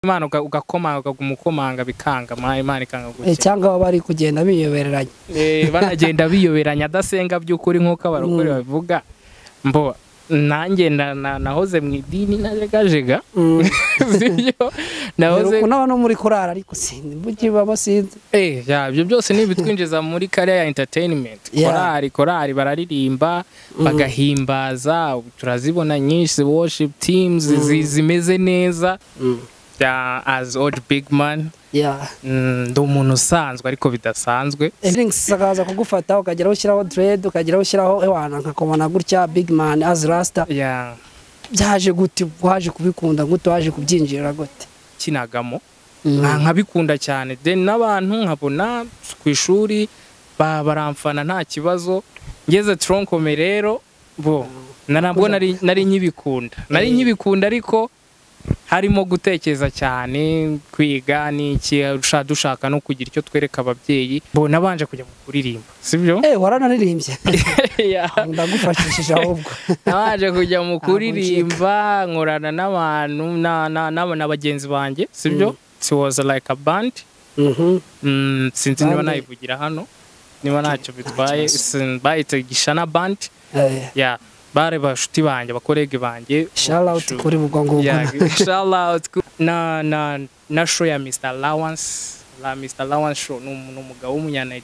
imana uga- ugakomanga umukomanga bikanga ma- imana ikanga Eh, gukira cyangwa baba bari kugenda biyobereranya Eh, banagenda biyoberanya adasenga by'ukuri nk'uko abarokore babivuga mbo nanjye na- na- nahoze mu idini najegajega Mm. sibyo Dore nahoze ukuntu hano muri kurara ariko sinzi mujyi baba sinzi Eh, ya, ibyo byose ni ibitwinjiza muri kariya ya entertainment Yeah. korari korari bararirimba bagahimbaza ubu turazibona nyinshi worship teams zi- zimeze neza ya as old big man yeah Mm, ndi umuntu usanzwe ariko bidasanzwe Links akaza kugufata ukageraho ushyiraho dread ukageraho ushyiraho ewana nkakomana gutya big man as rasta ya byaje gute waje kubikunda gute waje kubyinjirira gute kinagamo Nka- nkabikunda cyane then n'abantu nkabona ku ishuri ba- baramfana nta kibazo ngeze tronkome rero bo na- nabwo nari nari nkibikunda nari nkibikunda ariko harimo gutekereza cyane kwiga n'iki dusha- dushaka no kugira icyo twereka ababyeyi bo nabanje kujya mu kuririmba sibyo eh waranaririmbye Ya. ndagufashishije ahubwo nabanje kujya mu Ntabwo kuririmba nkorana n'abantu na- na- na- na bagenzi banjye sibyo it was like a band Mhm. Mm, sinzi niba Bande. nayivugira hano niba ntacyo bitwaye sin- bayita gishana band Eh, ya bare bashuti banjye abakorege banjye shout out Shu- kuri ubwo ngubwo ya, shout out ku- na na na show ya Mr Allowance la Mr Allowance show ni umu- ni umugabo w'umunyana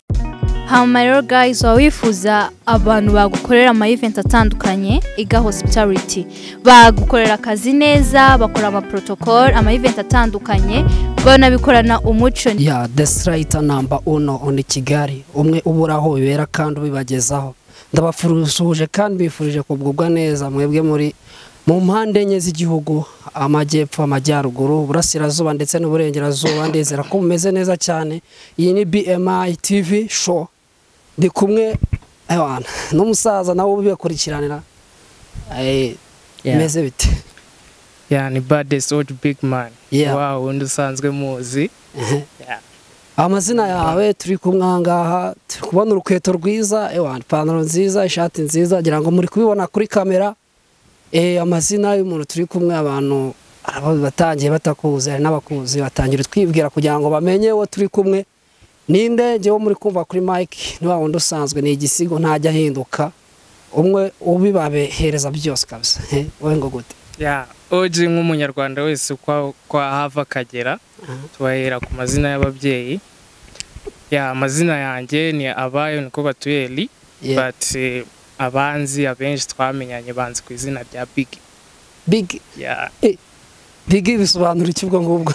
hama rero guys waba wifuza abantu bagukorera ama event atandukanye iga hospitality bagukorera akazi neza bakora ama protocol ama event atandukanye banabikorana umuco ya desirayita namba uno oni kigali umwe ubura aho bibera kandi ubibagezaho ndabafurushuje kandi bifurije kugubwa neza mwebwe muri mu mpande enye z'igihugu amajyepfo amajyaruguru uburasirazuba ndetse n'uburengerazuba ndizera ko mumeze neza cyane iyi ni bmi tv show ndi kumwe ewana n'umusaza nawe ubibakurikiranira Eh, bimeze bite ya ni baddest old big man Yeah. wow undi usanzwe muzi Ya. amazina yawe turi kumwe aha ngaha turi kubona urukweto rwiza ewa ipantaro nziza ishati nziza ngira ngo muri kubibona kuri kamera Eh, amazina y'umuntu turi kumwe abantu hari abo batangiye batakuzi hari n'abakuzi batangira twibwira kugira ngo bamenye uwo turi kumwe ninde njyewe muri kumva kuri mike ni wa wundi usanzwe ni igisigo ntajya ahinduka umwe ubibabehereza byose kabisa Eh, wowe ngo gute ya oji nk'umunyarwanda wese uko uko ahava akagera tubahera ku mazina y'ababyeyi ya amazina yanjye ni abayo niko batuye ri Yeah. but eh, abanzi abenshi twamenyanye banzi ku izina rya big big ya big bisobanura iki ubwo ngubwo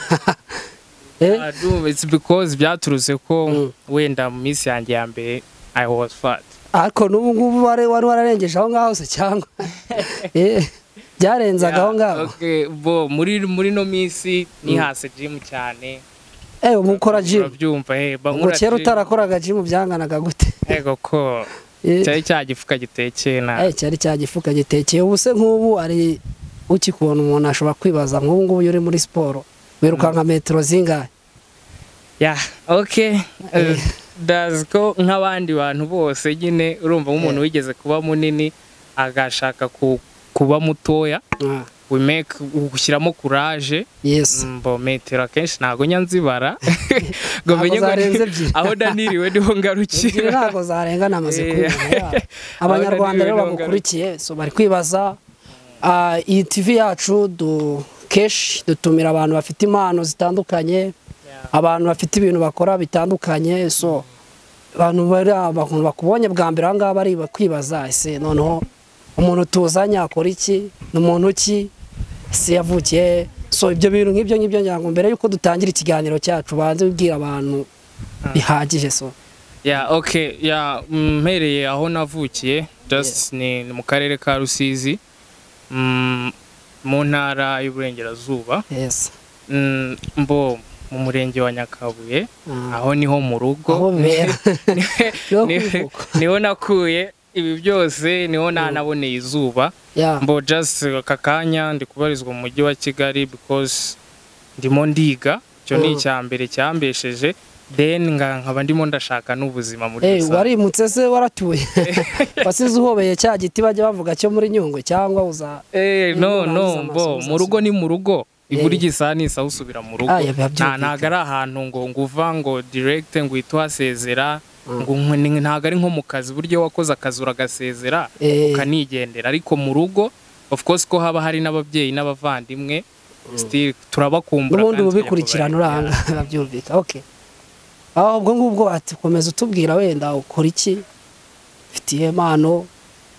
Eh? I do, it's because byaturutse ko Mm. wenda mu minsi yanjye ya mbere i was fat ariko n'ubu ngubu wari wari wararengeje aho ngaho se cyangwa Eh, byarenzaga aho Yeah, ngaho okay, bo muri muri no minsi nihase gym cyane ewe ubu ukora jimu urabyumva eh ba ngo nkora kera gym. utarakoraga jimu byanganaga gute Ego ko Eh, cyari cya gifuka gitekeye na eh, cyari cya gifuka gitekeye ubu se nk'ubu ari ukikubona umuntu ashobora kwibaza nk'ubu ngubu iyo uri muri siporo wirukanka metero zingahe ya ok ndazi ko nk'abandi bantu bose nyine urumva nk'umuntu wigeze kuba munini agashaka ku- kuba mutoya Ah, we make ushyiramo kuraje yes mbo metero akenshi ntabwo njya nzibara ngo Ntabwo menye ngo zarenze ebyiri. aho daniriwe niho ebyiri ngarukira ntabwo zarengana amaze Eh, kubibona yeah. abana ni abanyarwanda rero ibirunga. bamukurikiye so bari kwibaza Ah, iyi tv yacu du keshi dutumira abantu bafite impano zitandukanye abantu bafite ibintu bakora bitandukanye so abantu bari abantu bakubonye bwa mbere aha ngaha bari kwibaza ese noneho umuntu tuzanye akora iki ni muntu ki ese yavukiye he?" so ibyo bintu nk'ibyo ngibyo ngira ngo mbere y'uko dutangira ikiganiro cyacu banze ubwira abantu bihagije so ya ok ya mpereye aho navukiye just ni ni mu karere ka rusizi Mm, mu ntara y'uburengerazuba yes Mm, mbo mu murenge wa nyakabuye Ah, aho niho mu rugo aho bibera Niho Ni- kwivuka. niho nakuye ibi byose niho nanaboneye izuba Yeah. mbo just aka kanya ndi kubarizwa mu mujyi wa kigali because ndimo ndiga icyo ni Mm. icya mbere cyambesheje then nga- nkaba ndimo ndashaka n'ubuzima muri Eh, rusange warimutse se waratuye wasize uhobeye cya giti bajya bavuga cyo muri nyungwe cyangwa uza Eh, no Niba urangiza no amasomo mbo mu rugo ni mu rugo ibura igisaha n'isaha usubira mu rugo Ah, ya, biba nta byumvikana. ntabwo ari ahantu ngo ngo uva ngo direkite ngo uhite uhasezera ngo nk- ni- ntabwo ari nko mu kazi uburyo wakoze akazi uragasezera Eh. ukanigendera ariko mu rugo of course ko haba hari n'ababyeyi n'abavandimwe still turabakumbura n'ubundi kandi bubikurikirana tujya uranga babyumvika oke aho ubwo ngubwo ati komeza utubwira wenda ukora iki mfitiye impano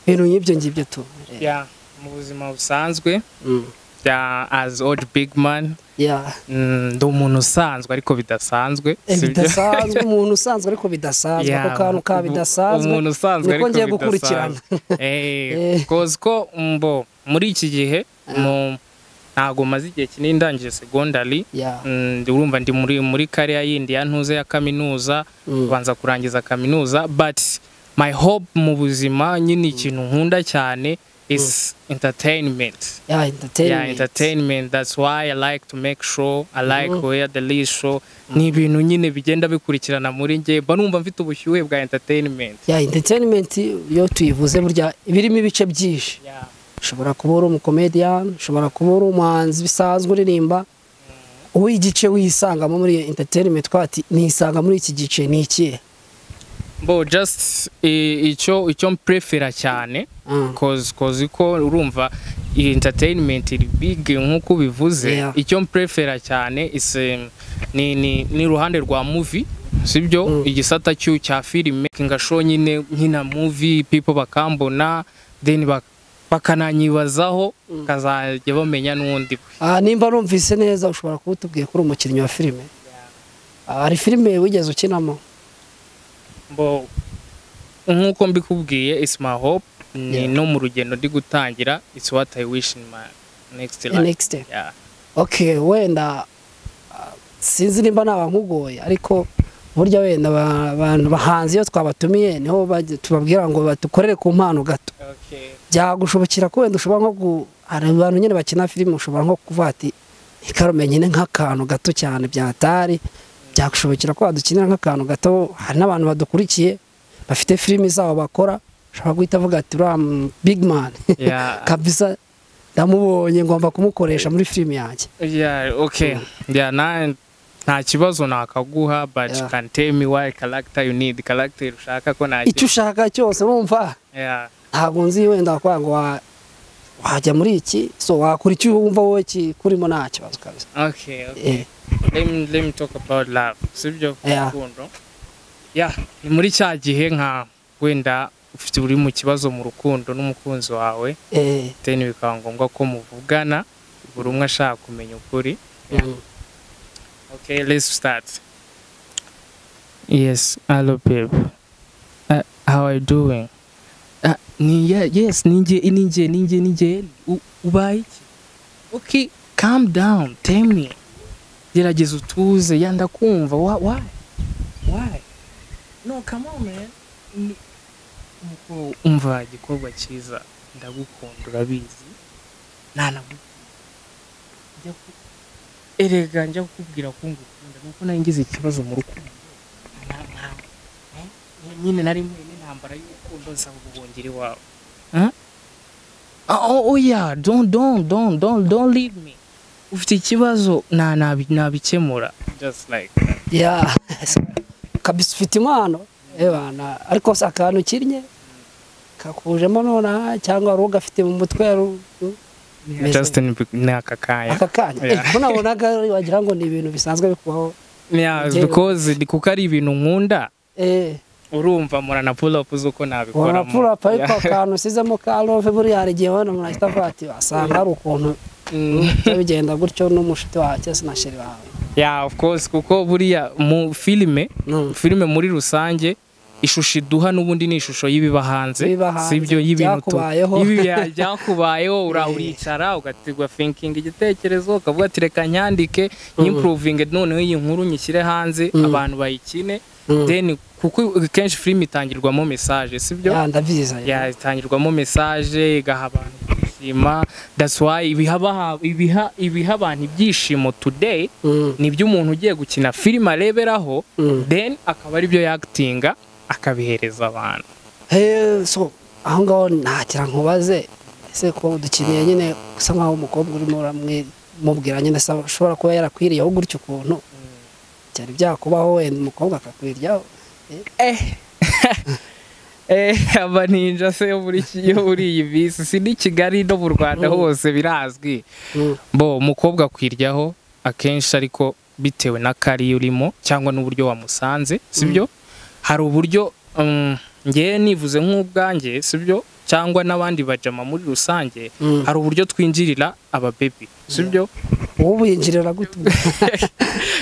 ibintu nk'ibyo ngibyo tu kubareba. Yeah, mu buzima busanzwe Mm. yeah, as old big man Yeah. mm, ndi umuntu usanzwe ariko bidasanzwe Eh, sibyo? bidasanzwe umuntu usanzwe ariko bidasanzwe Yeah, ako kantu ka ubu- bidasanzwe umuntu usanzwe niko ariko ngiye bidasanzwe. gukurikirana Eh, Eh. cause ko mbo muri iki gihe mu- ntago maze igihe kinini ndangije secondary Yeah. Mm, ndi- urumva ndi muri muri kariya yindi ya ntuze ya kaminuza Mm. banza kurangiza kaminuza but my hope mu buzima nyine ikintu nkunda cyane is entertainment Yeah, yeah entertainment. entertainment that's why i like to make sure i like where the least show ni ibintu nyine bigenda bikurikirana muri njye mba numva mfite ubushyuhe bwa entertainment Yeah, entertainment iyo tuyivuze burya iba irimo ibice byinshi yeah. ushobora kuba uri umukomediyani ushobora kuba uri umuhanzi bisanzwe uririmba wowe igice wisangamo muri iyo entertainment twati nisanga muri iki gice ni ikihe bo just i- icyo icyo mprefera cyane Mm. cause cause ko urumva iyi entertainment iri big nk'uko ubivuze Yeah. icyo mprefera cyane is um, ni ni ni ruhande rwa movie sibyo igisata cyu cya filime ngasho nyine nkina movie people bakambona then bak- bakananyibazaho kazajya bamenya n'undi Ah, nimba numvise neza ushobora kuba utubwiye ko uri umukinnyi wa filime Ah, hari filime wigeze ukinamo bo nk'uko mbikubwiye is my hope ni Yeah. no mu rugendo ndi gutangira it's what i wish in my next life next day. yeah. ok wenda ah, sinzi nimba naba nkugoye ariko burya wenda aba- abantu bahanzi iyo twabatumiye niho bajya- tubabwira ngo badukorere ku mpano gato okay. byagushobokera ko wenda ushobora nko gu hari abantu nyine bakina filime ushobora nko kuvuga ati ikarume nyine nk'akantu gato cyane byatari byagushobokera ko wadukinira nk'akantu gato hari n'abantu badukurikiye bafite filime zabo bakora ushobora guhita avuga ati uriya big man Yeah. kabisa ndamubonye ngomba kumukoresha muri filime yanjye Yeah, okay. Yeah, na nta kibazo nakaguha but Yeah. you can tell me why character you need character ushaka ko na icyo ushaka cyose urumva yeah. ntabwo nzi wenda wakora ngo wa- wajya muri iki so wakora icyo wumva wowe kikurimo nta kibazo kabisa Okay, okay. Eh, Let me let me talk about love. Sibyo Yeah. rukundo. Yeah, ni muri cya gihe nka wenda ufite uri mu kibazo mu rukundo n'umukunzi wawe eh, then bikaba ngombwa ko muvugana buri umwe ashaka kumenya ukuri mm. Okay, let's start. Yes, hello, babe. Uh, how are you doing? Uh, ni, yeah, yes, ninje, ninje, ninje, ninje. U- Ubaye iki? Okay, calm down, tell me. Gerageza utuze, ya ndakumva. Why? Why? Why? No, come on, man. Ni- Nuko umva igikorwa cyiza ndagukunda urabizi ntanagukunda njya ku erega njya kukubwira ko ngukunda nuko nari ngize ikibazo mu rukundo Nta- nta- eh, nyine nari mwene intambara y'urukundo nsaba ubuhungiro iwawe Huh? Ah, oh, oh yeah don't don't don't don't don't leave me ufite ikibazo na nabi- nabikemura just like that. ya kabisa ufite impano ebana ariko si akantu ukinnye kakujemo nonaha cyangwa wari ugafite mu mutwe wari u- u- umeze just in ni aka kanya aka kanya Yeah. Eh, ko nabonaga wagira ngo ni ibintu bisanzwe bikubaho yeah Njyewe- because ni kuko ari ibintu nkunda eh urumva murana pull up uko nabikoramo wapfura pa ariko Yeah. akantu usizemo ka love buriya hari igihe wabona umuntu ahita avuga ati wasanga hari ukuntu Mm. biba bigenda gutyo n'umushuti wawe cyangwa se na sheri wawe yeah of course kuko buriya mu filime Mm. filime muri rusange ishusho iduha n'ubundi ni ishusho y'ibiba hanze Ibiba hanze, sibyo y'ibintu tu- byakubayeho. y'ibi- bya- byakubayeho ura- uricara ugatigwa thinking igitekerezo ukavuga ati reka nyandike nyimprovinge noneho iyi nkuru nyishyire hanze abantu bayikine then kuko kenshi filime itangirwamo message sibyo ya ndabizi ya itangirwamo message igaha abantu kwishima that's why ibiha abaha- ibiha ibiha abantu ibyishimo today Mm. ni iby'umuntu ugiye gukina filime areberaho Mm. then akaba ari byo yakitinga akabihereza abantu Hey, so aho ngaho ntagira nkubaze ese ko dukeneye nyine usa nkaho umukobwa urimo uramwe mubwira nyine ashobora kuba yarakwiriyeho gutya ukuntu byari byakubaho wenda umukobwa akakwiryaho aba ninja se yo muri iki- yo muri iyi minsi si n'i kigali no mu rwanda hose birazwi bo umukobwa akwiryaho akenshi ariko bitewe n'akari urimo cyangwa n'uburyo wamusanze sibyo hari uburyo mm, ngewe nivuze nk'ubwanjye sibyo cyangwa n'abandi bajama muri rusange Mm. hari uburyo twinjirira ababebi sibyo ubu binjirira gute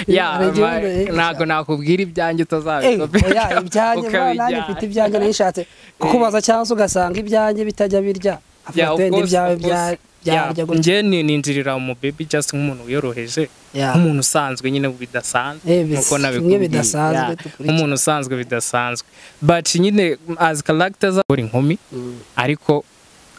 Ya, Hari igihe ama- wenda- ntabwo nakubwira ibyanjye Eh, utazabibona oya, ibyanjye mba nanjye mfite ibyanjye nishatse kukubaza cyangwa se ugasanga ibyanjye bitajya birya Yeah, of afata wenda course, ibyawe of course. byarya Yeah, gutya njye ni- ninjirira mu baby just nk'umuntu wiyoroheje Yeah. nk'umuntu usanzwe nyine bidasanzwe Eh, bis- nk'uko bimwe nabikubwiye bidasanzwe Yeah, dukurikira. nk'umuntu usanzwe bidasanzwe but nyine as character z'abagore inkumi Mm. ariko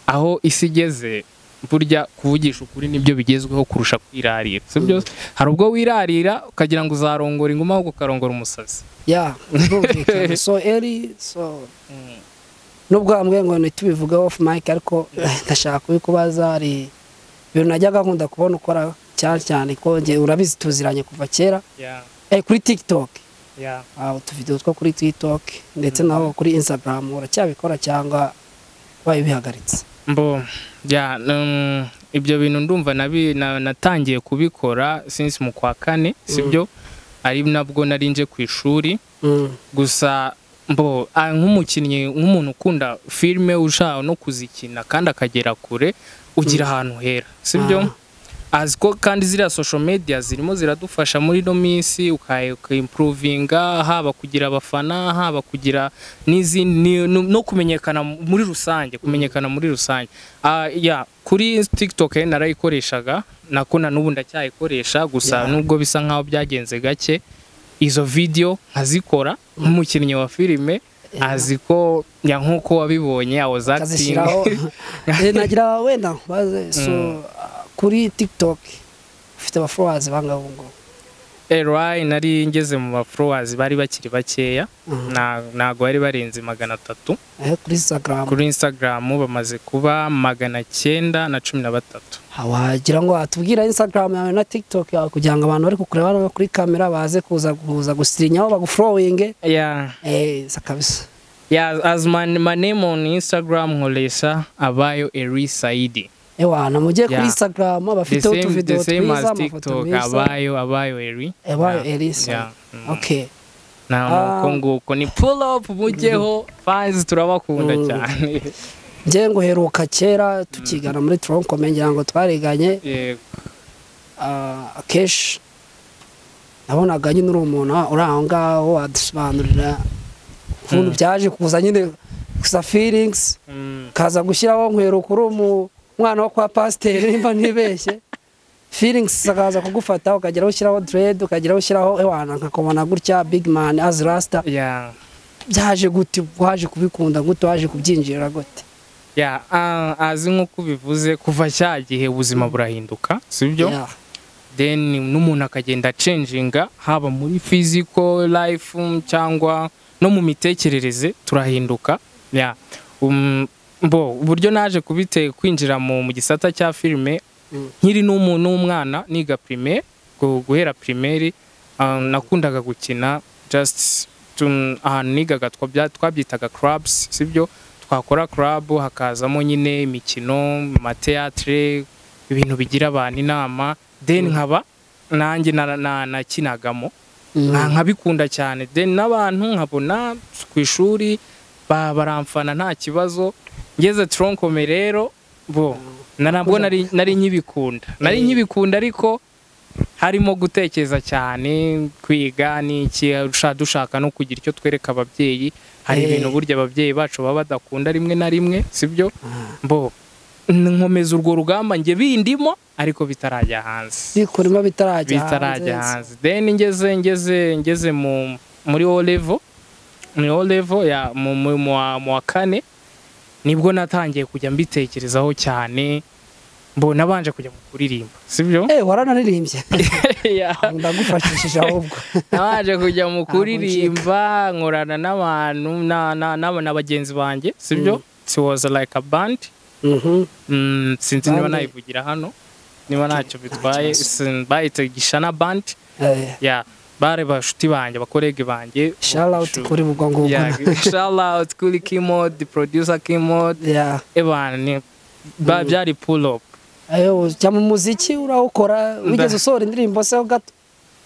aho isi igeze burya kuvugisha ukuri nibyo bigezweho kurusha kwirarira si byo hari ubwo wirarira ukagira ngo uzarongora inguma ahubwo ukarongora umusazi ya birumvikana so eri so Mm. nubwo bamwe ngo ntitubivuge off mic ariko ndashaka kubikubaza hari ibintu najyaga nkunda kubona ukora cyane cyane ko njye urabizi tuziranye kuva kera Yeah, eh, kuri tiktok yeah. ah, utuvidewo two kuri tiktok ndetse naho kuri instagram uracyabikora cyangwa wayo bihagaritse mbo ya mm, ibyo bintu ndumva nabi- na- natangiye kubikora since mu kwa kane sibyo ari nabwo nari nje ku ishuri gusa mbo ah, nk'umukinnyi nk'umuntu ukunda filime ushaka no kuzikina kandi akagera kure ugira ahantu hera sibyo azi ko kandi ziriya social media zirimo ziradufasha muri ino minsi uka- ukaimprovinga haba kugira abafana haba kugira n'izindi ni- no no kumenyekana muri rusange kumenyekana muri rusange Ah, ya kuri tiktok eh, narayikoreshaga nako na n'ubu ndacyayikoresha gusa Yeah. nubwo bisa nkaho byagenze gake izo video nkazikora nk'umukinnyi wa filime azi ko ya nk'uko wabibonye I was acting akazishyiraho Eh, nagira wenda nkubaze so ah, kuri tiktok ufite abafowazi bangahe ngo Eroy nari ngeze mu baforowazi bari bakiri bakeya Na- ntago bari barenze magana atatu kuri instagram kuri instagram bamaze kuba magana cyenda na cumi na batatu wagira ngo watubwira instagram yawe na tiktok yawe kugira ngo abantu bari kukureba hano kuri kamera baze kuza kuza gusirinyaho bagufurowinge yeah. eh sa kabisa Yeah, as my, my name on instagram nkoresha abayo eri saidi ewa na mujye kuri Yeah. instagram the abafite same, the utuvideo same twiza as amafoto tiktok meza abayo abayo eri ewa Yeah. elisa Yeah. Mm. okay na Ah. nuko nguko ni pull up mujyeho fans turabakunda cyane njye ngo heruka kera tukigana muri tronkome ngira ngo twariganye Yego. ah, akenshi nabonaga nyine uri umuntu ah, uri aho ngaho wadusobanurira ukuntu byaje kuza nyine gusa feelings Mm. kaza gushyiraho nkwero kuri umu mwana wo kwa pasiteri nimba ntibeshye feelings akaza kugufata ukageraho ushyiraho dread ukageraho ushyiraho ewana nkakubona gutya big man as rasta yeah byaje gute waje kubikunda gute waje kubyinjirira gute ya ah, azi nk'uko ubivuze kuva cya gihe ubuzima burahinduka sibyo Yeah. then n'umuntu akagenda acenjinga haba muri physical life mm, cyangwa no mu mitekerereze turahinduka ya um, bo uburyo naje kubite kwinjira mu, mu gisata cya filime Mm. nkiri n'umu- n'umwana niga primaire gu- guhera primaire ah, nakundaga gukina just tu- ahantu nigaga twabya- twabyitaga clubs sibyo twakora club hakazamo nyine imikino amateatre ibintu bigira abantu inama then nkaba nanjye na- na- nakinagamo nka- nkabikunda cyane then n'abantu nkabona ku ishuri ba- baramfana nta kibazo ngeze tronkome rero bo na nabwo nari nari nkibikunda nari nkibikunda ariko harimo gutekereza cyane kwiga n'iki dusha- dushaka no kugira icyo twereka ababyeyi hari Eh. ibintu burya ababyeyi bacu baba badakunda rimwe na rimwe sibyo bo nkomeza urwo rugamba njye bindimo ariko bitarajya hanze bikurimo bitarajya bitarajya hanze. hanze then ngeze ngeze ngeze mu muri o level muri o level ya mu mu mu wa- mu wa kane nibwo natangiye kujya mbitekerezaho cyane mbo nabanje kujya mu kuririmba sibyo Eh, waranaririmbye Yeah. ndagufashishije ahubwo nabanje kujya mu Ntabwo kuririmba nkorana n'abantu na- na- na na bagenzi banjye sibyo it was like a band Mhm. Mm, sinzi niba Band. nayivugira hano niba ntacyo bitwaye bayita gishana bandi Eh, ya bare bashuti banjye abakorege banjye shout out kuri bubwo ngubwo shalawuti kuri kimodi producer kimodi Yeah. ebana ni ba- byari pull up ayo jya mu muziki urawukora wigeze usohora indirimbo se ho gato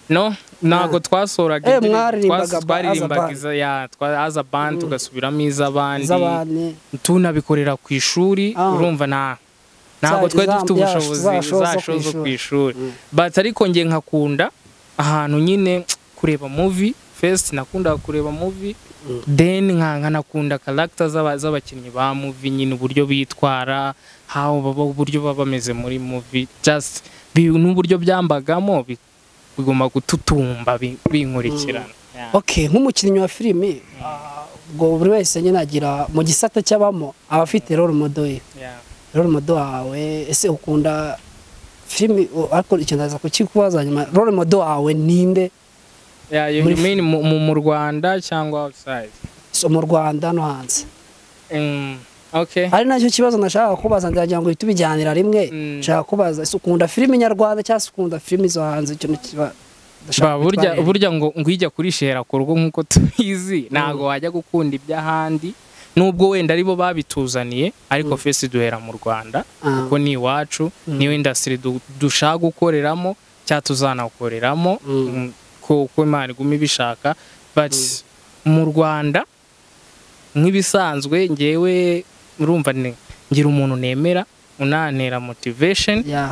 no ntabwo twasoraga Eh, indirimbo, mwaririmbaga twas- ba- twaririmbaga Azabandi. iza- ya twa- aza bandi tugasubiramo iz'abandi z'abandi tunabikorera ku ishuri Ah. urumva nta ntabwo Za- twari dufite za- ya- ubushobozi za show zo zasho ku zo ku ishuri. ishuri but ariko nge nkakunda ahantu nyine kureba muvi first nakundaga kureba muvi then nka nkanakunda karagita z'abakinnyi ba muvi nyine uburyo bitwara how baba uburyo baba bameze muri muvi just bi- n'uburyo byambagamo bi- bigomba gututumba bi- binkurikirana Yeah. ok nk'umukinnyi wa filimi ah, ubwo buri wese nyine agira mu gisata cy'abamo aba afite role model ye Yeah. role model wawe ese ukunda filimi u- ariko icyo ndaza kukikubaza nyuma role model wawe ninde Yeah, you Muri- mean mu- mu mu Rwanda cyangwa outside so mu rwanda no hanze Mm, okay ari nacyo kibazo nashaka kubaza ndagira ngo uhite ubijyanira rimwe Mm. nshaka kubaza ese ukunda filimi nyarwanda cyangwa se ukunda filimi zo hanze icyo nikiba Ba, burya burya ngo ngo ijya kuri shera ku rugo nk'uko tubizi ntabwo wajya gukunda iby'ahandi nubwo wenda aribo babituzaniye ariko fesi duhera mu rwanda Ah. kuko ni iwacu niyo indasitiri du- dushaka gukoreramo cyangwa tuzanakoreramo mm, ko uko imana iguma ibishaka but mu rwanda nk'ibisanzwe ngewe urumva ni ngira umuntu nemera unantera motivation ya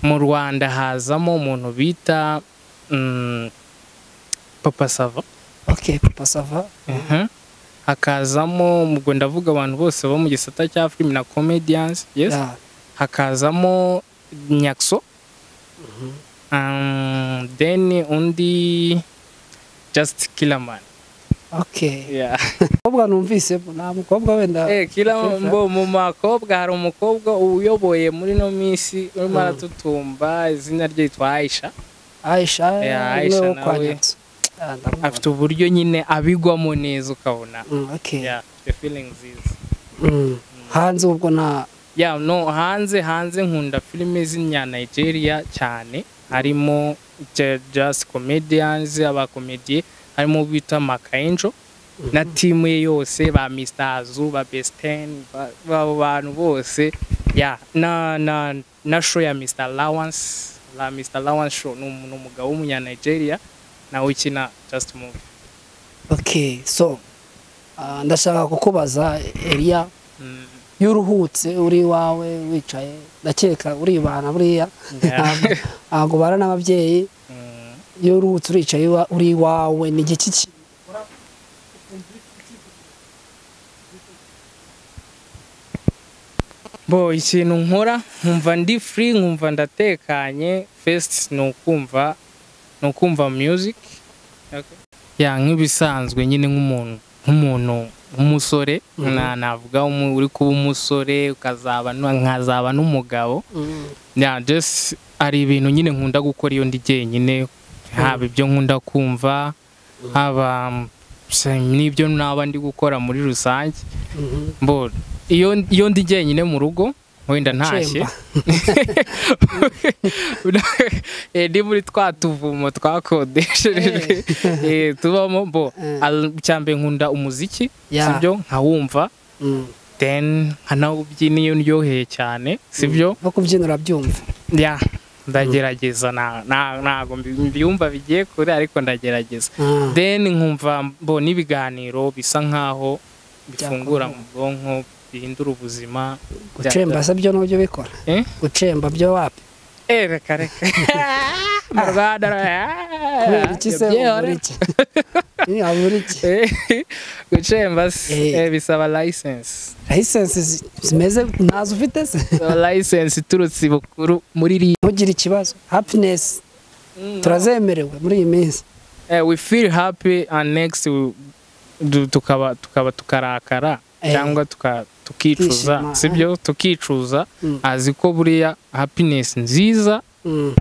mu rwanda hazamo umuntu bita mm, papa sava ok papa sava Mhm. hakazamo ubwo ndavuga abantu bose bo mu gisata cya filime na comedians yes ya hakazamo nyakso Um, then undi just kilaman ok yeah. umukobwa numvise nta mukobwa wenda Eh, kila mbo mu makobwa hari umukobwa uyoboye muri no minsi urimo aratutumba izina rye yitwa aisha aisha Yeah, niwe Aisha wo kwa nawe. Nyatso. Ah, ndamubona. afite uburyo nyine abigwamo neza ukabona Mm, okay. yeah the feelings is Mm. hanze ubwo nta yeah no hanze hanze nkunda filime z'inya Nigeria cyane harimo ju- just comedians abakomediye harimo bita Makaenjo na team ye yose ba Mr Azu ba Besten ba- ba- bantu bose yeah na na na show ya Mr Lawrence la Mr Lawrence show ni umu- ni umugabo w'umunya Nigeria nawe ukina just movie okay so ah, ndashaka kukubaza eriya Mm. iyo uruhutse uri iwawe wicaye ndakeka uribana buriya Yeah. Ntabwo- ntabwo ubana n'ababyeyi Mm. iyo uruhutse uricaye iwa- uri iwawe ni igiki ki- bo ikintu nkora nkumva ndi free nkumva ndatekanye first ni ukumva ni ukumva music ya nk'ibisanzwe nyine nk'umuntu nk'umuntu w'umusore na navuga umu- uri kuba umusore ukazaba nu- nkazaba n'umugabo Mm. ya just hari ibintu nyine nkunda gukora iyo ndi jyenyine haba ibyo nkunda kumva haba mm, se- n'ibyo naba ndi gukora muri rusange Mhm. mbo iyo iyo ndi jyenyine mu rugo wenda ntashye Eh, ndi muri twa tuvumo twakodesherejwe eh, tubamo mbo Eh. al- icyambere nkunda umuziki Yeah. sibyo nkawumva Mm. then nkanawubyina iyo ndyoheye cyane sibyo no kubyina urabyumva ya ndagerageza na- na- ntago mbi- mbyumva bigiye kure ariko ndagerageza Ah. then nkumva mbona ibiganiro bisa nkaho bifungura Byakomeye. mu bwonko bihindura ubuzima gucemba se byo nabyo bikora Eh? gucemba byo wapi Eh, reka reka mu rwanda kubera iki se ubura iki Ni ubura iki gucemba se Eh. eh, bisaba license layisensi zi- zimeze ntazo ufite se Bisaba license iturutse i bukuru muri ri ntugire ikibazo hapinesi turazemerewe muri iyi minsi Eh, we feel happy and next we- du- tukaba tukaba tukarakara Eh. cyangwa tuka- tukicuza Tukishima, sibyo tukicuza Mm. azi ko buriya happiness nziza Mm.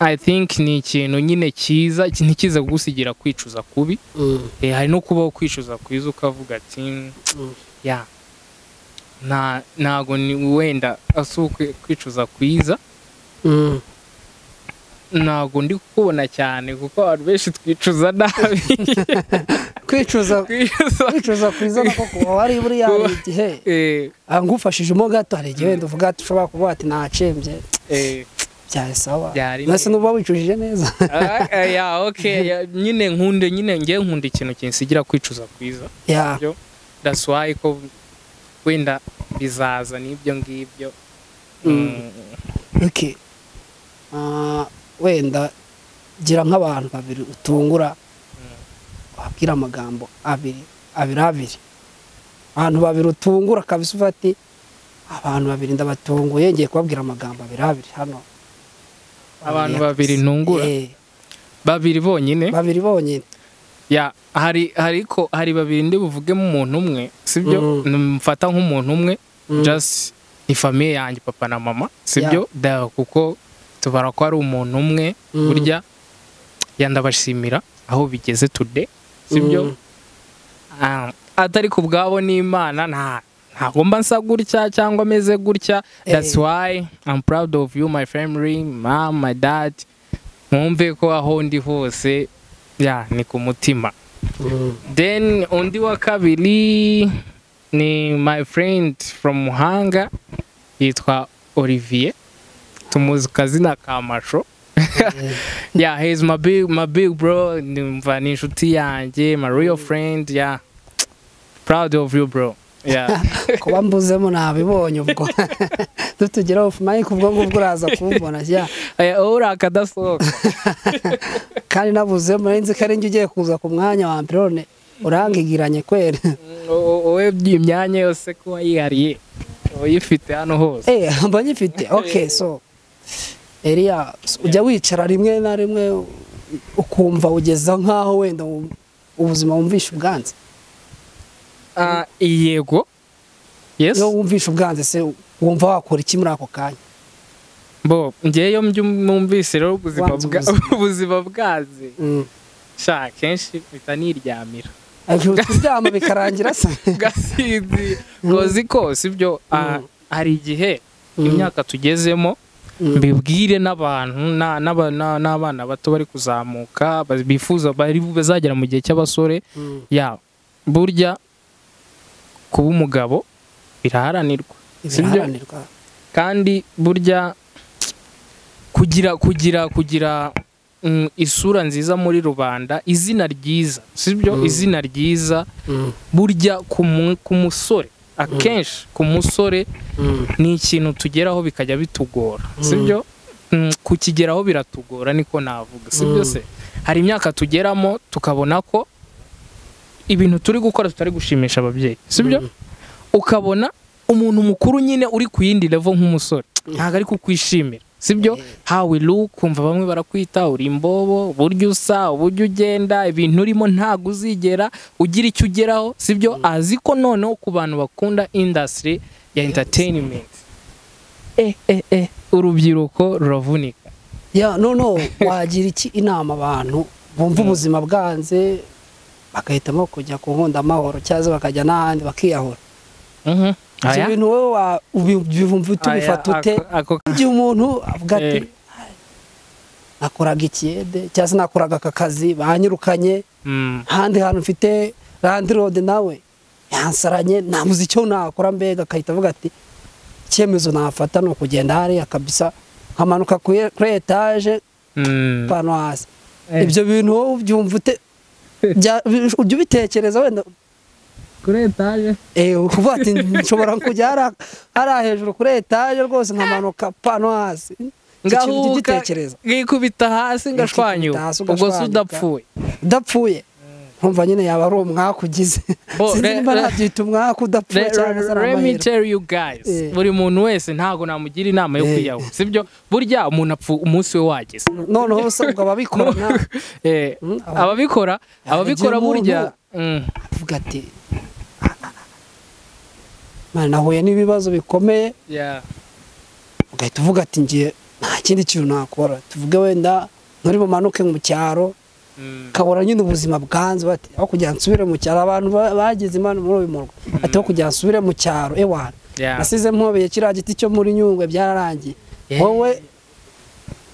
i think ni ikintu nyine cyiza iki- ntikiza gusigira kwicuza kubi Mm. Eh, hari no kubaho kwicuza kwiza ukavuga ati "Mm, ya nta ntago ni wenda asi ukwi- kwicuza kwiza ntabwo ndi kukubona cyane kuko abantu benshi twicuza nabi kwicuza twicuza kwicuza kwizana koko uba wari buriya hari igihe eh, ngufashijemo gato hari igihe wenda uvuga ati ushobora kuvuga ati nacembye eh, byari sawa Byari mbese nuba wicujije neza ah, ah, ya, okay, ya, nyine nkunde nyine ngewe nkunda ikintu kinsigira kwicuza kwiza ya byo that's why ko wenda bizaza n'ibyo ngibyo Mm. oke Ah, wenda gira nk'abantu babiri utungura wabwira amagambo abiri abiri abiri abantu babiri utungura kabisa uvuga ati abantu babiri ndabatunguye ngiye kubabwira amagambo abiri abiri hano abantu babiri ntungura Eh, babiri bonyine babiri bonyine ya hari hariko hari babiri ndi buvugemo umuntu umwe sibyo mfata nk'umuntu umwe Mm. just ni famiye yanjye papa na mama sibyo da kuko tubara ko ari umuntu umwe Mm. burya yandabashimira aho bigeze today sibyo Mm. Ah, atari ku bwabo n'imana nta ntabwo mba nsa gutya cyangwa ameze gutya that's Eh. why i'm proud of you my family mom my dad mwumve ko aho ndi hose ya ni ku mutima Mm. then undi wa kabiri ni my friend from muhanga yitwa olivier tumuzi ku kazina ka masho Eh, yeah he's my big my big bro numva ni inshuti yanjye my real friend yeah proud of you bro yeah kuba mbuzemo nabibonye ubwo dutugeraho fumayike ubwo ngubwo uraza kumbona jya Eh, uri akadasohoka kandi nabuzemo nari nzi ko ari njye ugiye kuza ku mwanya wa mbere none urangigiranye kwera Mm, o- o- wowe imyanya yose kuba yihariye uyifite hano hose eee mba nyifite oke so eriya ujya wicara rimwe na rimwe ukumva ugeza nk'aho wenda u- ubuzima wumvisha ubwanze Ah, yego yes iyo wumvisha ubwanze se wumva wakora iki muri ako kanya bo ngeyo mby- mwumvise rero ubuzima Wanze bwa- ubuzima. ubuzima bwaze Mm. sha kenshi mpita niryamira Ariko kuryama bikarangira se gasinzi Mm. kozi kose ibyo ah, Mm. hari igihe Mm. imyaka tugezemo Mm. mbibwire n'abantu na- n'aba- na- n'abana bato bari kuzamuka ba- bifuza bari bu- bazagera mu gihe cy'abasore Mm. ya burya kuba umugabo biraharanirwa sibyo biraharanirwa kandi burya kugira kugira kugira mm, isura nziza muri rubanda izina ryiza sibyo Mm. izina ryiza Mm. burya ku mu- ku musore akenshi ku musore Mm. ni ikintu tugeraho bikajya bitugora sibyo Mm, kukigeraho biratugora niko navuga sibyo Mm. se hari imyaka tugeramo tukabona ko ibintu turi gukora tutari gushimisha ababyeyi sibyo Mm. ukabona umuntu mukuru nyine uri ku yindi level nk'umusore ntabwo ari kukwishimira sibyo hawe look kumva bamwe barakwita uri imbobo uburyo usa uburyo ugenda ibintu urimo ntabwo uzigera ugira icyo ugeraho sibyo azi ko noneho ku bantu bakunda industry ya entertainment eh eh eh urubyiruko ruravunika ya no no wagira iki inama abantu bumva ubuzima bwanze bagahitamo kujya ku nkunda amahoro cyangwa bakajya n'ahandi bakiyahura Mhm. ibyo Aya? bintu wowe wa- ubi- ubivumva ute Aya, ubifata ute ako- ako- igihe umuntu avuga ati Eh. nakoraga ikiyede cyangwa se nakoraga aka kazi banyirukanye Mm. ahandi hantu mfite randirode nawe yansaranye ntabuze icyo nakora mbega agahita avuga ati icyemezo nafata ni ukugenda hariya kabisa nkamanuka kuri kuri etaje Mm. pano hasi Eh. ibyo bintu wowe ubyumva ute bya- bi- ujya ubitekereza wenda eh, ukuvuga ati nshobora kujya hariya- hariya hejuru kuri etaje rwose nkamanuka pano hasi Icyo kintu ujya ngahuka ugitekereza ngikubita hasi ngashwanyuka hasi ubwo si ugashwanyuka. udapfuye udapfuye nkumva nyine yaba ari umwaka ugize Bo, sinzi re- niba re- nabyita umwaka udapfuye Le- cyangwa se ari let me amahirwe tell you guys Eh. buri muntu wese ntabwo namugira inama yo Eh. kwiyahura sibyo burya umuntu apfa umunsi we wageze noneho usabwa ababikorana Eh, Mm, aba- ababikora ababikora umuntu- burya mm, avuga ati "Ah, ah, ah. Man, nahuye n'ibibazo bikomeye yeah. ugahita uvuga ati ngiye nta kindi kintu nakora tuvuge wenda nturi bumanuke mu cyaro Mm, kabura nyine ubuzima bwanze bati aho kugira ngo nsubire mu cyaro abantu ba- bagize imana muri uyu murwa ati aho kugira ngo nsubire mu cyaro ewana yeah. nasize mpobeye kiriya giti cyo muri nyungwe byararangiye Yeah. wowe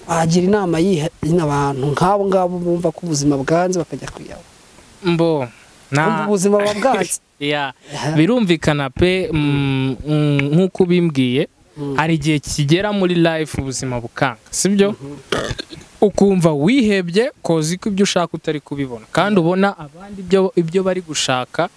agira inama yihina abantu nk'abo ngabo bumva ko ubuzima bwanze bakajya kwiyaba mbo Bumva na ubuzima buba bwanze ya birumvikana pe mm, mm, nk'uko ubimbwiye hari igihe kigera muri life ubuzima bukanga sibyo ukumva wihebye kozi ko ibyo ushaka utari kubibona kandi ubona abandi ibyo ibyo bari gushaka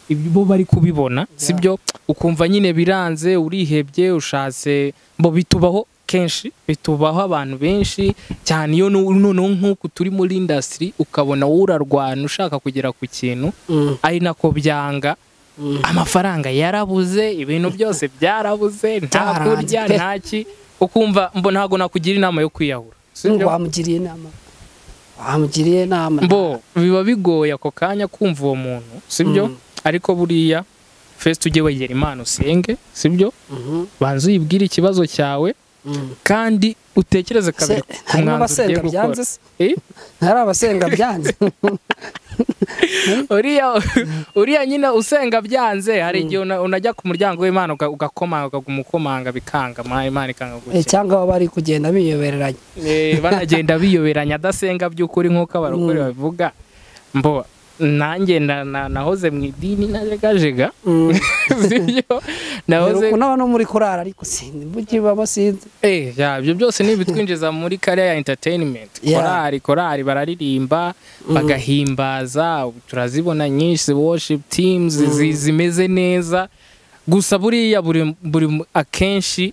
ibyo bari kubibona sibyo ukumva nyine biranze urihebye ushatse mbo bitubaho kenshi bitubaho abantu benshi cyane iyo nu- noneho nk'uku turi muri indasitiri ukabona wowe urarwana ushaka kugera ku kintu Mm, ari nako byanga Mm. amafaranga yarabuze ibintu byose byarabuze nta Byaranze kurya pe. nta ki ukumva mbo ntabwo nakugira inama yo kwiyahura sibyo? wamugiriye inama wamugiriye inama mbo biba bigoye ako kanya kumva uwo muntu sibyo Mm. ariko buriya fesi ujye wegera imana usenge sibyo Mhm, banza uyibwire ikibazo cyawe mm. kandi utekereze kabiri Se- ku harimo mwanzuro ugiye abasenga gukora byanze se Eh? hari abasenga byanze uriya uriya nyine usenga byanze hari igihe una- unajya ku muryango w'imana uga- ugakomanga ukamukomanga bikanga ma- imana ikanga Eh, gukira cyangwa baba bari kugenda biyobereranya Eh, banagenda biyoberanya adasenga by'ukuri nk'uko abarokore babivuga mbo nanjye na- na- nahoze mu idini najegajega Mm. sibyo Mperuka nahoze unaba no muri kurara ariko sindi mujyi baba sinzi Eh, ya, ibyo byose ni ibitwinjiza muri kariya ya entertainment Yeah. korari korari bararirimba bagahimbaza turazibona nyinshi worship teams zi- zimeze neza gusa buriya buri buri mu- akenshi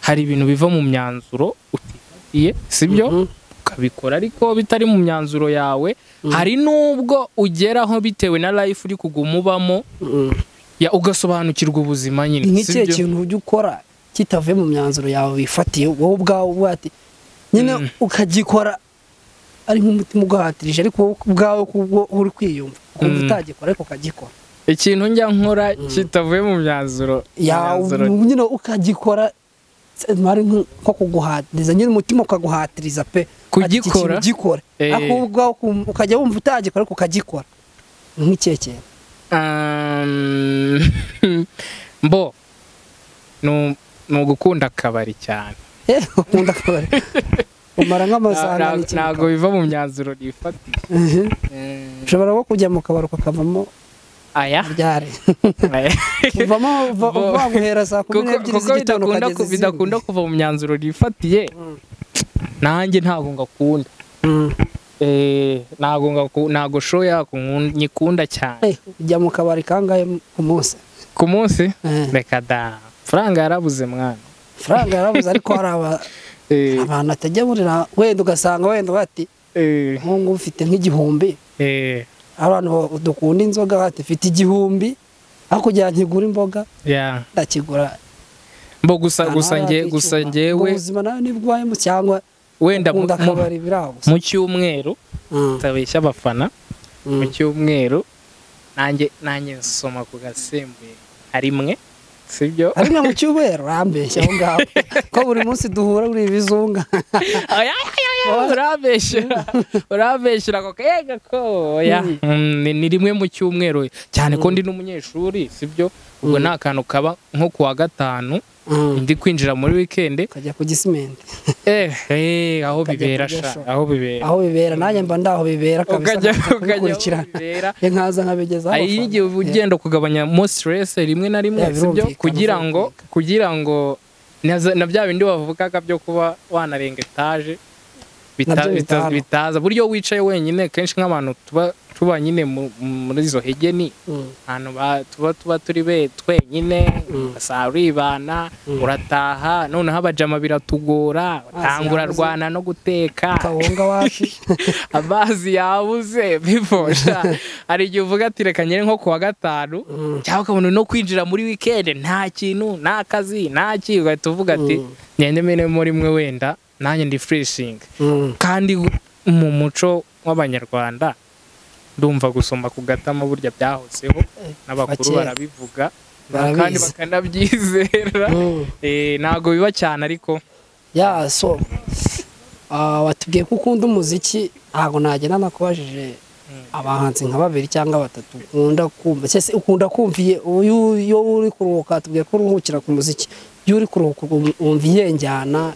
hari ibintu biva mu myanzuro utifatiye sibyo Mhm. ukabikora ariko bitari mu myanzuro yawe hari n'ubwo ugeraho bitewe na life uri kuguma ubamo Mm. ya ugasobanukirwa ubuzima nyine ni nk'ikihe sibyo? kintu ujya ukora kitavuye mu myanzuro yawe wifatiye wowe ubwawe ubwate nyine Mm. ukagikora ari nk'umutima uguhatirije ariko wowe ubwawe kubwo uri kwiyumva ukumva Mm. utagikora ariko ukagikora ikintu njya nkora kitavuye mu myanzuro Ya- myanzuro. nyine ukagikora se- ari nko nko kuguhatiriza nyine umutima ukaguhatiriza pe ati iki kintu Kugikora? gikore Eh. ariko wowe ubwawe ukumva- ukajya wumva utagikora ariko ukagikora Ni nk'ikihe kintu Um, mbo ni ugukunda akabari cyane Eh, ukunda kubara umara nk'amasaha Nta- n'ikintu ntabwo biva mu myanzuro nifatiye Mhm. Mm, ushobora nko kujya mu kabari ukakavamo aya ryari uvamo uva- Bo- uva guhera saa kumi kuko n'ebyiri kuko z'igitondo bidakunda ukageza ku- bidakunda izindi. kuva mu myanzuro nifatiye Mm. nanjye ntabwo ngakunda Mm. Eh, ntabwo ngaku- ntabwo show yako nkun- nyikunda cyane Eh, ujya mu kabari kangahe ku munsi ku munsi Eh, reka da faranga yarabuze mwana faranga yarabuze ariko hari aba- Eh, abantu atajya burira wenda ugasanga wenda bati eh, nk'ubu ufite nk'igihumbi eh, abantu bo- dukunda inzoga bati mfite igihumbi hakurya ntigura imboga yeah. ndakigura mbo gusa gusa Ahantu nge hari gusa icyuma. ngewe Ubwo ubuzima nawe nibwayemo cyangwa wenda mu- ukunda mu- akabari birabuze mu cyumweru utabeshya abafana mu cyumweru nanjye nanjye nsoma ku gasembuye hari imwe sibyo ari na mu cyumweru urambeshya aho ngaho ko buri munsi duhura buri ibizunga Aya, aya, aya, urabeshyera urabeshyera ako kega ko oya Mm, ni- ni rimwe mu cyumweru cyane ko ndi n'umunyeshuri sibyo ubwo Mm. ni akantu kaba nko ku wa gatanu Mm. ndi kwinjira muri wikendi ukajya ku gisimenti eh eh, aho Ukajya bibera kurya sha show. aho bibera aho bibera nanjye mba ndaho bibera kabisa ukajya nkaza ukajya aho kubikurikirana bibera ye nkaza nkabigezaho hari igihe uba ugenda ukagabanyamo stress rimwe na rimwe Yeah, sibyo birumvikana, kugira ngo kugira ngo naza- na bya bindi bavugaga byo kuba wanarenga etaje bita- Nabyo bita- bitaba. bitaza buryo wicaye wenyine kenshi nk'abantu tuba tuba nyine mu- muri izo hege ni Mm. ahantu ba- tuba tuba turi be twenyine ugasanga uribana urataha noneho abajama biratugora utangura yabuze. rwana no guteka kawunga wapi amazi yabuze bivosha hari igihe uvuga ati reka nyine nko ku wa gatanu cyangwa ukabona no kwinjira muri wikendi nta kintu nta kazi nta ki ugahita uvuga ati ngende menemo rimwe wenda nanjye ndi fureshingi Mm. kandi mu muco w'abanyarwanda ndumva gusoma ku gatama burya byahozeho n'abakuru bakera. barabivuga kandi barabizi bakanabyizera Mm. Eh, ntabwo biba cyane ariko ya so ah, watubwiye ko ukunda umuziki ntabwo nagenda nakubajije abahanzi nka babiri cyangwa batatu ukunda kumva cyese ukunda kumviye iyo uri kuruhuka tubwiye ko uruhukira ku muziki iyo uri kuruhuka wumva iye njyana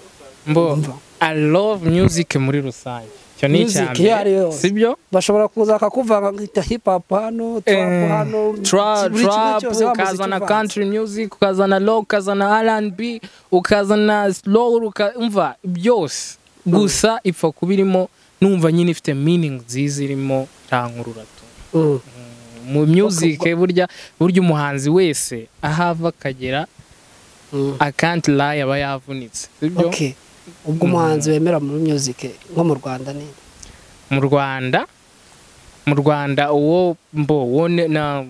mbo Ndumva. i love music muri rusange icyo ni icya Music iyo ari yo mbere yose. sibyo bashobora kuza bakakuvanga nkita hip hop hano trap hano trap buri kimwe cyose wa muziki ukazana uvanze. country music ukazana low ukazana R&B ukazana slow uka- umva byose gusa ipfa kuba irimo numva nyine ifite meaning nziza irimo ntankurura tu Mm. mu music burya burya umuhanzi wese ahava akagera Mm. I can't lie aba yavunitse sibyo Okay. ubwo umuhanzi wemera muri music nko mu rwanda ni mu Rwanda mu Rwanda uwo mbo uwo ne- na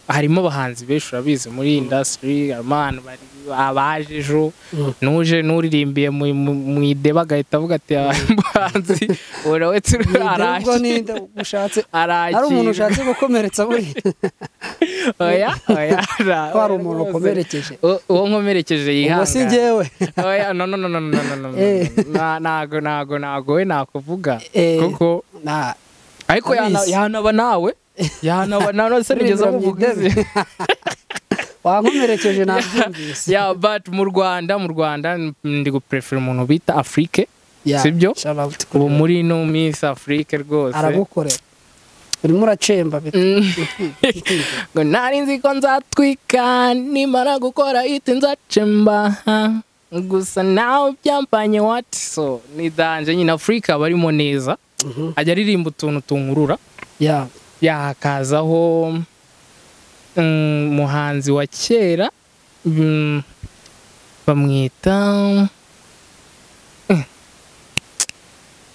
harimo abahanzi benshi urabizi muri industry harimo abantu bari- abaje ejo Mm. nuje n'uririmbiye mu- mu- mu ideba agahita avuga ati abahanzi urawetse ubwo ninde araje ushatse hari arakira umuntu ushatse gukomeretsa buriya oya oya ra- ko hari umuntu rwose. ukomerekeje U- uwo nkomerekeje ubwo si yihangane njyewe oya no no no no no no no no, Eh. na- nago nago nago we nakuvuga Eh. kuko Nah, ariko Abizi. yana- yanaba nawe yanaba nawe se nigeze Uririmba mu amuvuga idebe. izina. wankomerekeje nabyumvise yeah but mu Rwanda mu Rwanda ndi guprefera umuntu bita Afrique Yeah, sibyo? shout out kuri ubu we. muri no Miss Afrique rwose aragukorera urimo uracemba bit- Mm. ngo nari nzi ko nzatwika nimara gukora hiti nzacemba ha. gusa nawe byambanye wati so ni danje nyine Afrique aba arimo neza Mhm. ajya aririmba utuntu tunkurura Yeah. yakazaho umuhanzi wa kera mm, bamwita mm,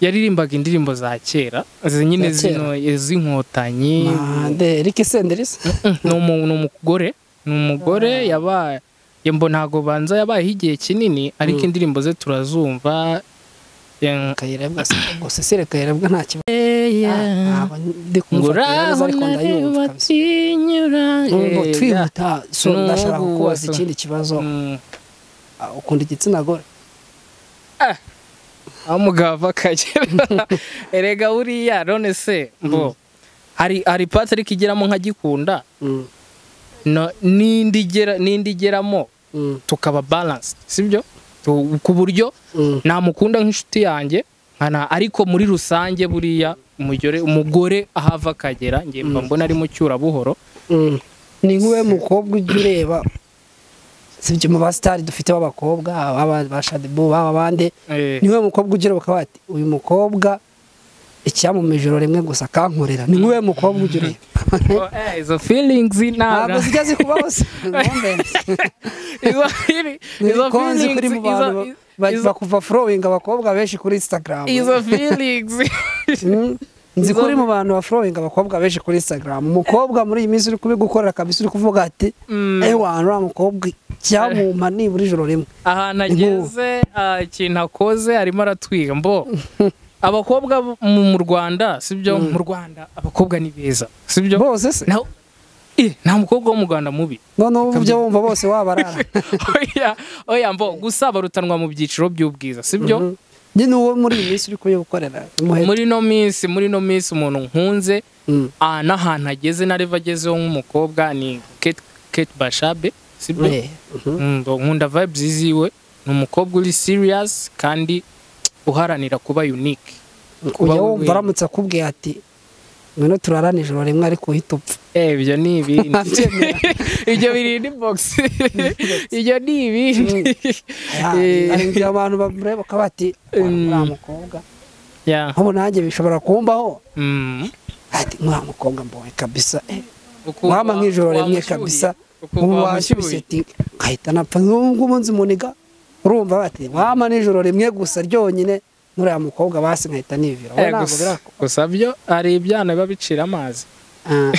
yaririmbaga indirimbo za kera izi nyine Za kera? zino iz'inkotanyi mande riki senderisi Mm, ni umu- ni umugore ni umugore yabaye mbo ntago banza yabayeho igihe kinini ariko Mm. indirimbo ze turazumva Eh, kayirebwa ngo sesire kayirebwa nta kibazo ntabwo ndi ngo kumufata neza uraho ariko nareba ndayumva kabisa atinyura ngo Eh, yeah. twihuta so N'ubu ndashaka kukubaza so. ikindi kibazo Mm. Ah, ukunda igitsina gore aho umugabo ava akagera erega buriya none se mbo hari hari pati ariko igeramo nkagikunda Mm, no- n'indi igera- n'indi igeramo mm, tukaba balanse sibyo Tu- ku buryo mm. namukunda nk'inshuti yanjye nkana ariko muri rusange buriya umugore umugore ahava akagera njye mba mbona ari mu cyurabuhoro Mm. ni nk'uwe mukobwa ujya ureba sibyo mu basitari dufite b'abakobwa baba ba shadibu baba abandi Eh, ni nk'uwe mukobwa ugira bakaba bati uyu mukobwa icyamuma ijoro rimwe gusa akankorera ni nk'uwe mukobwa ugira ureba oh, eh, izo feelings ntabwo ntabwo zijya zikubaho se nkombenzi. izo feelings izo konzi kuri mu bantu feelings ba- ba- izo- bakuva forowinga abakobwa benshi kuri instagram izo feelings Mm. nzi izo- kuri mu bantu ba forowinga abakobwa benshi kuri instagram umukobwa muri iyi minsi uri kubigukorera kabisa uri kuvuga ati Mm. ewa uriya mukobwa icyamuma nibura ijoro rimwe ahantu ageze ah, ikintu akoze arimo aratwiga mbo abakobwa bo mu mu rwanda sibyo mu rwanda abakobwa ni beza sibyo bose se naho eh, nta mukobwa wo mu rwanda mubi noneho ubu byo wumva bose wabarara oya oya mbo gusa barutanwa mu byiciro by'ubwiza sibyo Mhm. njye ni uwo muri iyi minsi uri kubigukorera umuheto muri no minsi muri no minsi umuntu nkunze Mm. ah, n'ahantu ageze nareva agezeho nk'umukobwa ni Kate, Kate Bashabe sibyo Eh, mhm. Mm, bo- nkunda vibes ziwe ni umukobwa uri serious kandi uharanira kuba unique ujya we wumva wenyine. aramutse akubwiye ati ngwino turarane ijoro rimwe ariko uhita upfa eh ibyo ni ibindi Abyemera. ibyo biri ni box ibyo ni ibindi Eh. hari igihe abantu bamureba bakaba bati Mm. uriya mukobwa yeah nk'ubu nanjye bishobora kumbaho mm ati nk'uriya mukobwa mbonye kabisa eh, Ukumva wampa nk'ijoro wamushyuye. rimwe kabisa Ukumva ubu wamushyuye. washyushye ati nkahita napfa nk'ubwo umunsi muniga urumva bati wampa n'ijoro rimwe gusa ryonyine n'uriya mukobwa basi nkahita nivira Eh, wowe ntabwo gusa- birakora gusa byo hari ibyana biba bicira amazi Ah.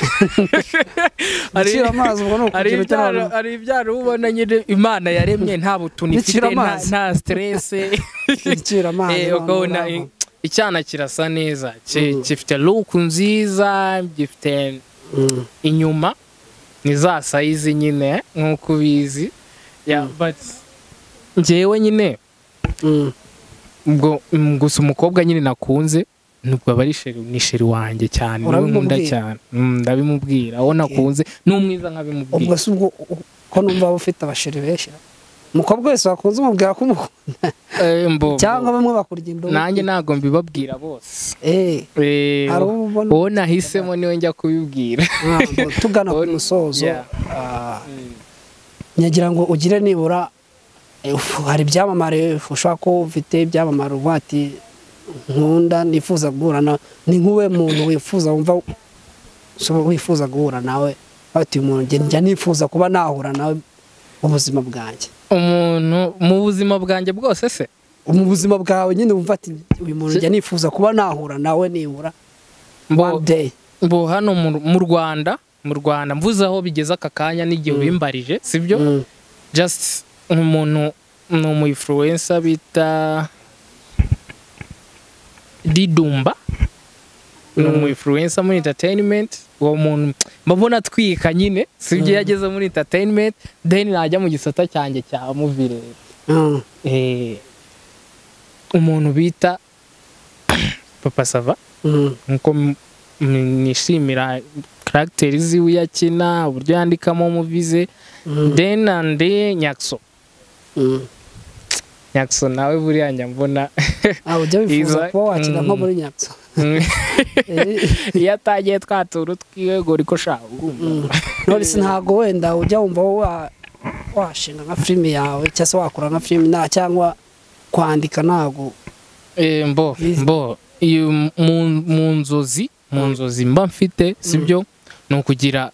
Hari- Bicira amazi ubwo ni hari ukugero ibyaro cy'abantu hari ibyaro uba ubona nyine imana yaremye nta butuni ifite Bicira nta amazi. nta stress bicira amazi Eh, abantu ukabona baranywa. i- icyana kirasa neza Ki- Mm. gifite look nziza gifite Mm. inyuma ni za sayizi nyine nk'uko ubizi Yeah, but njyewe nyine Mm. ubwo mm, gusa umukobwa nyine nakunze nubwo aba ari sheri ni sheri wanjye cyane niwe nkunda Urabimubwira? cyane Mm, ndabimubwira aho nakunze n'umwiza nkabimubwira ubwo si ubwo ko numva aba ufite abashiri benshi umukobwa wese wakunze umubwira ko umukunda cyangwa bamwe bakurya indobo nanjye ntabwo mbibabwira bose Eh, Eh, hari uwo ubona uwo nahisemo niwe njya kubibwira ntabwo tugana ku musozo Yeah. ah, nyagira ngo ugire nibura eh, ufu- hari ibyamamare ufu- ushobora ko ufite ibyamamare uvuga ati nkunda nifuza guhura na ni nk'uwe muntu wifuza wumva ushobora- wifuza guhura nawe ati uyu muntu njye- njya nifuza kuba nahura nawe mu buzima bwanjye umuntu mu buzima bwanjye bwose se mu buzima bwawe nyine wumva ati uyu muntu njya nifuza kuba nahura nawe nibura Mbo- one day bo hano mu- mu rwanda mu rwanda mvuze aho bigeze aka kanya n'igihe ubimbarije sibyo Mm. just umuntu ni umu influencer bita didumba ni umu influencer muri entertainment uwo muntu mbabona atwika nyine sibyo iyo yageze muri entertainment then najya mu gisata cyanjye cya muvire Mm. eh, umuntu bita papa sava Mm. nkuko m- m- nishimira karagiteri ziwe iyo akina uburyo yandikamo muvize Mm. then and then nyakiso Mm. nyakiso nawe buriya njya mbona Ah, ujya wifuza Iza- kuba wakina nko Mm. muri nyatso iyo atagiye twatura utwiwe ngo uriko shaka nonese ntabwo wenda ujya wumva wa- washinga nka filime yawe cyangwa se wakora nka filime nta cyangwa kwandika ntabwo mbo mbo iyo mu- mu nzozi mu nzozi mba mfite sibyo ni ukugira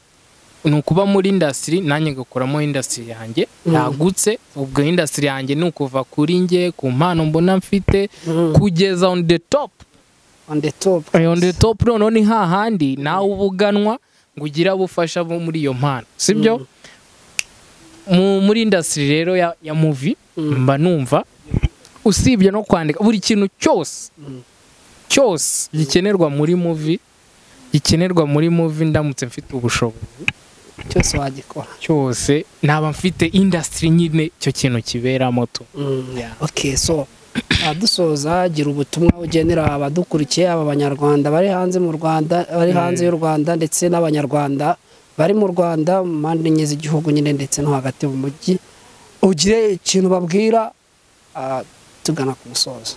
ni ukuba muri indasitiri nanjye ngakoramo indasitiri yanjye Mm. yagutse ubwo indasitiri yanjye ni ukuva kuri njye ku mpano mbona mfite kugeza on the top on the top Eh, on the top noneho ni hahandi nawe ubuganwa ngo ugire abo ufasha bo muri iyo mpano sibyo mu muri indasitiri rero ya, ya muvi mba numva usibye no kwandika buri kintu cyose Mm. cyose gikenerwa muri muvi gikenerwa muri muvi ndamutse mfite ubushobozi cyose wagikora cyose naba mfite indasitiri nyine icyo kintu kiberamo tu Yeah. okay so ah, dusoza gira ubutumwa ugenera abadukurikiye aba banyarwanda bari hanze mu rwanda bari hanze y'u rwanda ndetse n'abanyarwanda bari mu rwanda mu mpande enye z'igihugu nyine ndetse no hagati mu mujyi ugire ikintu babwira ah, tugana ku musozo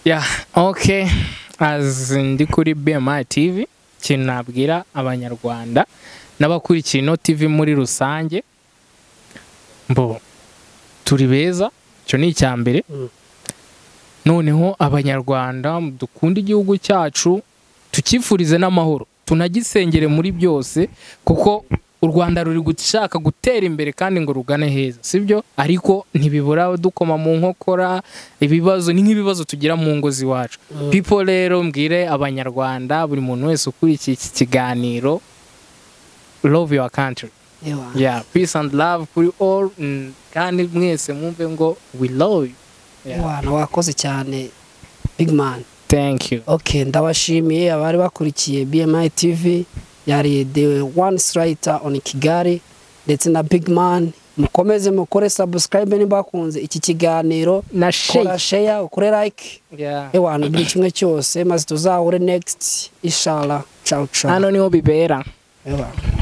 Yeah, okay. As ndi kuri BMI TV, ikintu nabwira abanyarwanda n'abakurikiye ino TV muri rusange, mbo turi beza, icyo ni icya mbere. Mm. Noneho abanyarwanda dukunde igihugu cyacu, tukifurize n'amahoro, tunagisengere muri byose kuko u Rwanda ruri gushaka gutera imbere kandi ngo rugane heza sibyo ariko ntibibura dukoma mu nkokora ibibazo ni nk'ibibazo tugira mu ngo z'iwacu people rero mbwire abanyarwanda buri muntu wese ukurikiye iki kiganiro love your country Ewa. yeah peace and love kuri all mm, kandi mwese mwumve ngo we love you yeah. wana wakoze cyane big man thank you ok ndabashimiye abari bakurikiye bmi tv yari the one sirayita on kigali ndetse na big man mukomeze mukore sabusikarayibe niba bakunze iki kiganiro na kora shake sheya ukore like yeah. ewana buri kimwe cyose maze tuzahure next ishara cawu cawu hano niho bibera Ewana.